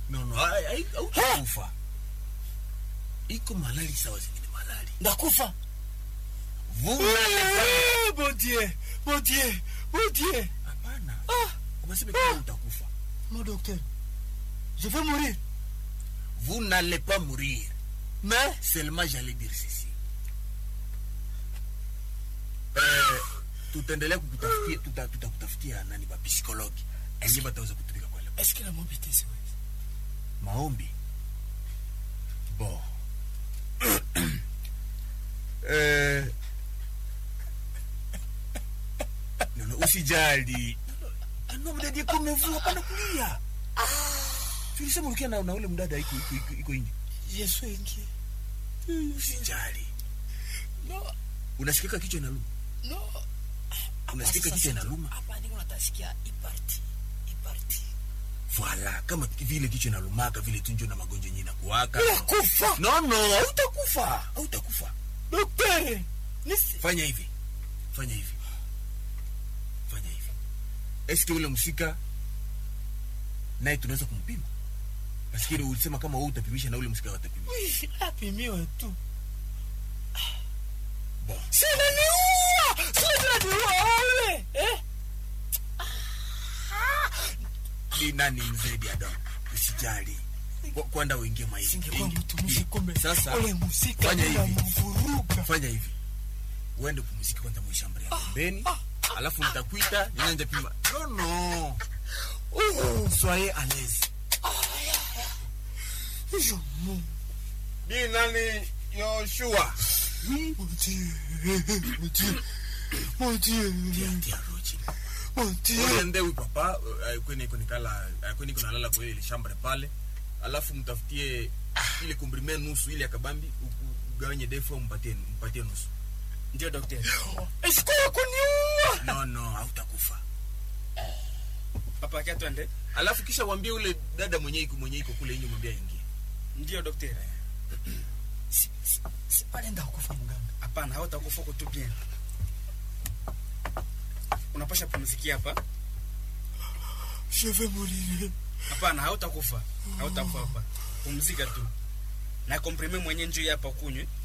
no no hai- hai- hautakufa iko malali sawa zingine malali ndakufa vous n'allez pas Eh, mon dieu mon dieu mon dieu hapana ah umesema kama utakufa mon docteur je vais mourir vous n'allez pas mourir mais seulement j'allais dire ceci eh, tutaendelea kukutafutia tuta- tutakutafutia nani bapsikologi enye bataweza kutumika kwa leo est-ce que la mobilité c'est vrai maombi bon eh, nono usijali anomdadie komevu hapana kulia tulisema ulikia na, na ule mdada iko iko iko, iko ingi je suis inquiet usijali non unasikika kichwa inaluma non unasikika kichwa inaluma hapa niko natasikia iparti iparti Voilà, kama vile kichwa inalumaka vile tunjo na magonjwa yenyewe inakuwaka. nakufa No no, hautakufa. Hautakufa. docteur nisi Fanya hivi. Fanya hivi. Fanya hivi. Eske ule msika naye tunaweza kumpima? Maskini ulisema kama wewe utapimisha na ule msika watapima. oui apimiwe tu Bon. sinaniua sinaniua ule eh Ni nani mzedi Adam? Usijali. Kwa- Kwanda uingie maisha. singekuwa mtumishi kumbe Sasa ule musika fanya hivi. unamvuruga Fanya hivi. Uende kumzika kwanza mwishambri ya pembeni. Alafu nitakuita ninanja pima. No no. oh Soyez à l'aise. je mon Ni nani Yoshua? mon dieu mon dieu mon dieu Tia roji. mon dieu Uende huyu papa eh, kwenye iko nikala eh, kwenye iko nalala kwa ile shamba pale. Alafu mtafutie ile komprime nusu ile ya kabambi u- u- ugawanye defu au mpatie mpatie nusu. ndio daktari est-ce que kuniua No no, hautakufa. papa yake twende Alafu kisha waambie ule dada mwenye iko mwenye iko kule inyo mwambie aingie. ndio daktari si si si pale ndakufa mganga hapana hautakufa kutu bien unapasha pumzikia hapa je vais mourir hapana hautakufa hautakufa hapa pumzika tu na komprime mwenye njoo hapa kunywe